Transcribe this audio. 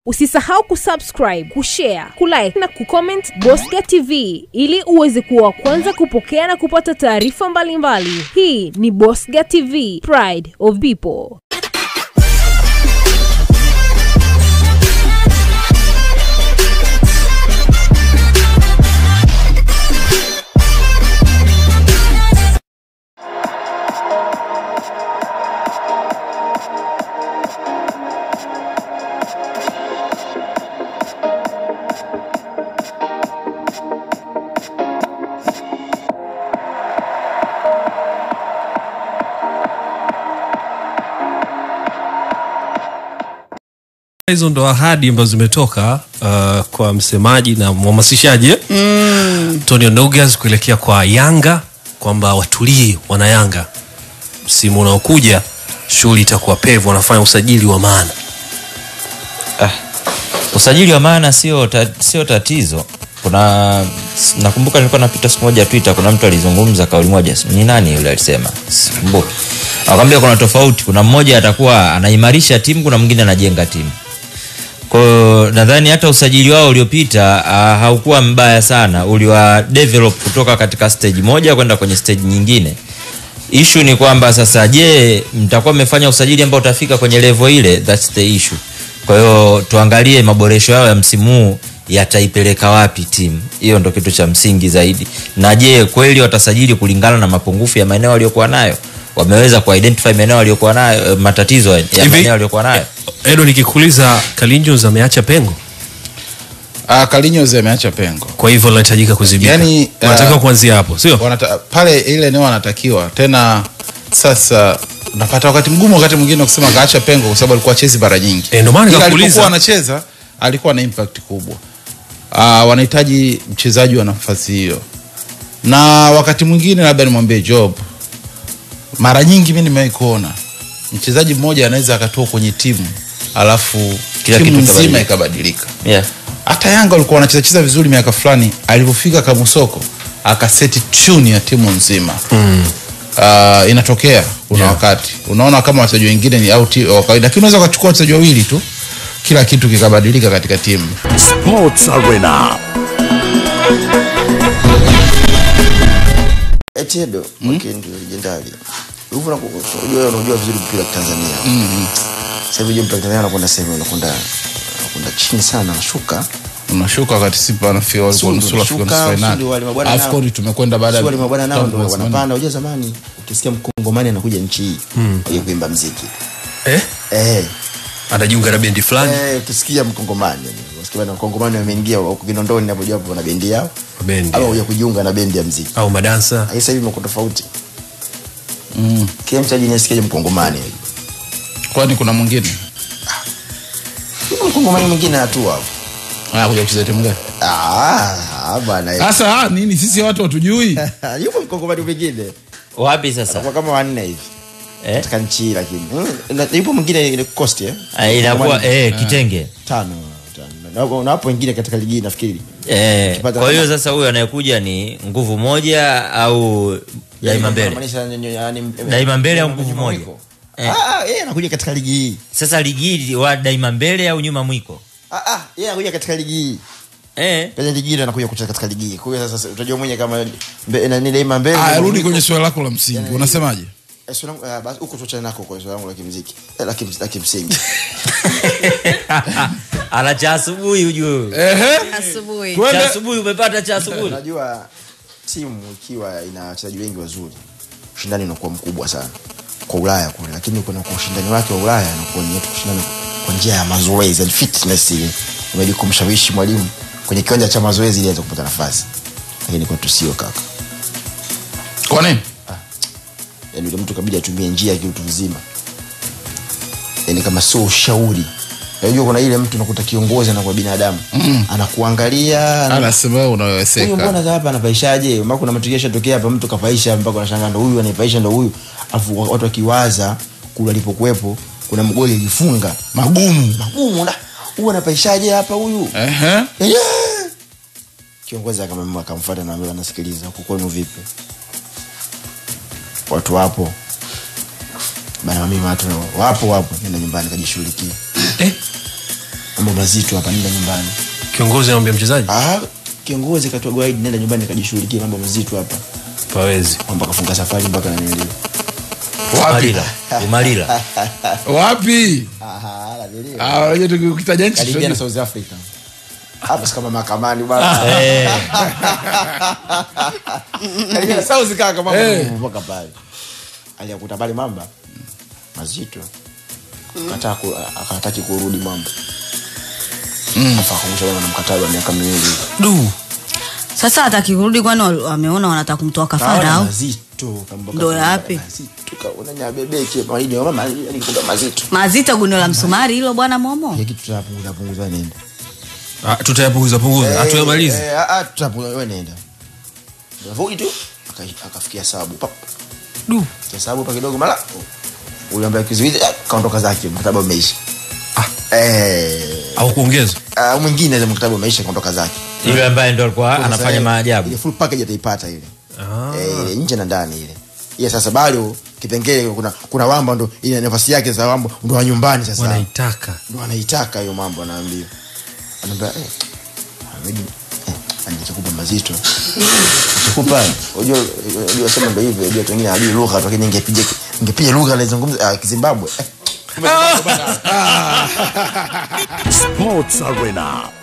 Usisahau kusubscribe, kushare, kulike na kucomment Bosca TV ili uweze kuwa wa kwanza kupokea na kupata taarifa mbalimbali. Hii ni Bosca TV, Pride of People. hizo ndo ahadi ambazo zimetoka uh, kwa msemaji na mhamasishaji eh? mm. Antonio Nogas kuelekea kwa Yanga kwamba watulie wana Yanga, msimu unaokuja shughuli itakuwa pevu, wanafanya usajili wa maana. usajili wa maana sio ta, sio tatizo kuna nakumbuka nilikuwa napita siku moja twitter kuna mtu alizungumza kauli moja ni nani yule alisema sikumbuki akwambia kuna tofauti kuna mmoja atakuwa anaimarisha timu kuna mwingine anajenga timu kwayo nadhani hata usajili wao uliopita uh, haukuwa mbaya sana uliwa develop kutoka katika stage moja kwenda kwenye stage nyingine ishu ni kwamba sasa je mtakuwa mmefanya usajili ambao utafika kwenye level ile thats the issue kwa hiyo tuangalie maboresho yao ya msimu huu yataipeleka wapi timu hiyo ndo kitu cha msingi zaidi na je kweli watasajili kulingana na mapungufu ya maeneo waliokuwa nayo wameweza kuidentify maeneo waliokuwa nayo eh, matatizo ya Hivi- maeneo waliokuwa nayo Edo, nikikuuliza Kalinjos ameacha pengo, Ah, Kalinyozi ameacha pengo kwa hivyo linahitajika kuzibika. Yaani, uh, unatakiwa kuanzia hapo, sio? Wanata, pale ile eneo wanatakiwa tena. Sasa unapata wakati mgumu, wakati mwingine kusema kaacha pengo kwa sababu alikuwa chezi mara nyingi. Eh, ndio maana Ila nikakuuliza. alipokuwa anacheza alikuwa na impact kubwa. Ah, wanahitaji mchezaji wa nafasi hiyo, na wakati mwingine labda nimwambie Job, mara nyingi mimi nimewahi kuona mchezaji mmoja anaweza akatoa kwenye timu alafu Kila timu kitu nzima ikabadilika. ikabadilika yeah. hata yanga walikuwa wanacheza cheza vizuri miaka fulani alivyofika kamusoko akaseti tune ya timu nzima mm. uh, inatokea kuna Yeah. wakati unaona kama wachezaji wengine ni out wa kawaida lakini unaweza ukachukua wachezaji wawili tu kila kitu kikabadilika katika timu Sports Arena. Echedo Mwakendi legendari. Hivi na unajua unajua vizuri mpira wa Tanzania. Sasa hivi mpira wa Tanzania anakwenda sehemu anakwenda anakwenda chini sana anashuka. unashuka wakati sipa anafika walikuwa Sundu nusura kufika nusu unashuka, finali Sundu wale mabwana nao. afcon tumekwenda baada Sio wale mabwana nao ndio Tanzania. wanapanda. Unajua zamani ukisikia mkongomani anakuja nchi hii mm. kuimba muziki. Eh? Eh. Anajiunga na bendi fulani Eh, ukisikia mkongomani yani. Unasikia bana mkongomani wameingia huko Kinondoni hapo japo wana bendi yao. bendi Au kuja kujiunga na bendi ya muziki. au madansa. Sasa hivi imekuwa tofauti. Mm. Kila mchezaji nasikia mkongomani. kwani kuna mwingine Yuko mkongomani mwingine hatua hapo. Ah, kuja kucheza timu gani Ah, bwana. sasa ah, nini sisi watu hatujui Yupo mkongomani mwingine. wapi sasa Kwa kama wanne hivi. eh? Katika nchi hii lakini. Mm, na- Yupo mwingine ile cost eh. Ah, inakuwa Mkongomani eh, kitenge tano. tano. Na- Na hapo wengine katika ligi hii nafikiri. Eh, Ukipata kwa hiyo kama- sasa huyu anayekuja ni nguvu moja au daima mbele Inamaanisha yani- yani- Daima mbele au yani- nguvu moja? mwiko. Eh. Ah, yeye anakuja katika ligi hii. sasa ligi hii wa daima mbele au nyuma mwiko Ah, ah, yeye anakuja katika ligi hii. eh? Kwenye ligi hii ndo anakuja kucheza katika ligi hii. Kwa hiyo sasa utajua mwenye kama mbe- na- ni daima mbele. ah, na rudi mwiko. kwenye swali lako la msingi Yani- unasemaje Eh, swali langu- ah, basi huko tuachane nako kwa swali langu la kimuziki. Eh, la kim- la kimsingi. ana cha asubuhi ujue Asubuhi. cha asubuhi umepata cha asubuhi unajua timu ikiwa ina wachezaji wengi wazuri ushindani unakuwa mkubwa sana kwa ulaya kule lakini kuna kwa ushindani wake wa ulaya unakuwa ni kushindana kwa njia ya mazoezi yani fitness ile imeli kumshawishi mwalimu kwenye kiwanja cha mazoezi ili aweze kupata nafasi lakini kwetu sio kaka kwa nini yani yule mtu kabidi atumie njia ya kiutu uzima yani kama sio ushauri unajua kuna ile mtu nakuta kiongozi anakuwa binadamu mm. anakuangalia ana- anasema wewe huyu unaweweseka mbona hapa anapaishaje ma kuna matukio yashatokea hapa mtu kapaisha mpaka unashangaa ndo huyu anaipaisha ndo huyu alafu watu wakiwaza kule alipokuwepo kuna mgoli alifunga magumu magumu na huyu anapaishaje hapa huyu Ehe. Yeah. kiongozi akamwambia akamfuata na ambaye anasikiliza huko kwenu vipi watu wapo bana mimi watu wapo wapo nenda nyumbani kajishughulikie Eh? mambo mazito hapa nenda nyumbani kiongozi anamwambia mchezaji ah kiongozi katoa gwaidi nenda nyumbani kajishughulikie mambo mazito hapa pawezi kwamba kafunga safari mpaka nanili umalila umalila wapi Ah, unajua tukitaja nchi karibia na tunajua- south africa hapa si kama mahakamani bwana karibia na south kaka mama Eh. mpaka pale aliyakuta pale mamba mazito kataa ku- akataki kurudi mamba afa akamusha bwana na mkataba wa miaka miwili du sasa hataki kurudi kwani wal- wameona wanataka kumtoa kafara Kaona au mazito kamba- Ndo yapi? mazito kaona nyabebeke maidi mama yani kipunga mazito mazito guno la msumari hilo bwana momo ya kitu tutapunguza punguza nenda Ah, tutayapunguza punguza hatuyamalizi Eh, eh, ah, tutapunguza wewe nenda Vudi tu aka- akafikia sabu pap du Kia sabu pa kidogo mala ule ambaye kizuizi ah, kaondoka zake mkataba umeisha eh au kuongeza ah, mwingine za mkataba umeisha kaondoka zake yule ambaye ndo alikuwa Sasa, anafanya eh, maajabu ile full package ataipata ile Ah. eh, ile nje na ndani ile ile sasa bado kipengele kuna kuna wamba ndo ile nafasi yake za wamba ndo wa nyumbani sasa wanaitaka ndo anaitaka hiyo mambo anaambia anaambia eh Ahmed eh anachokupa mazito chokupa unajua unajua sema ndo hivyo unajua wengine hajui lugha tu lakini ingepiga ingepiga lugha anazungumza ah, Kizimbabwe eh. Sports Arena.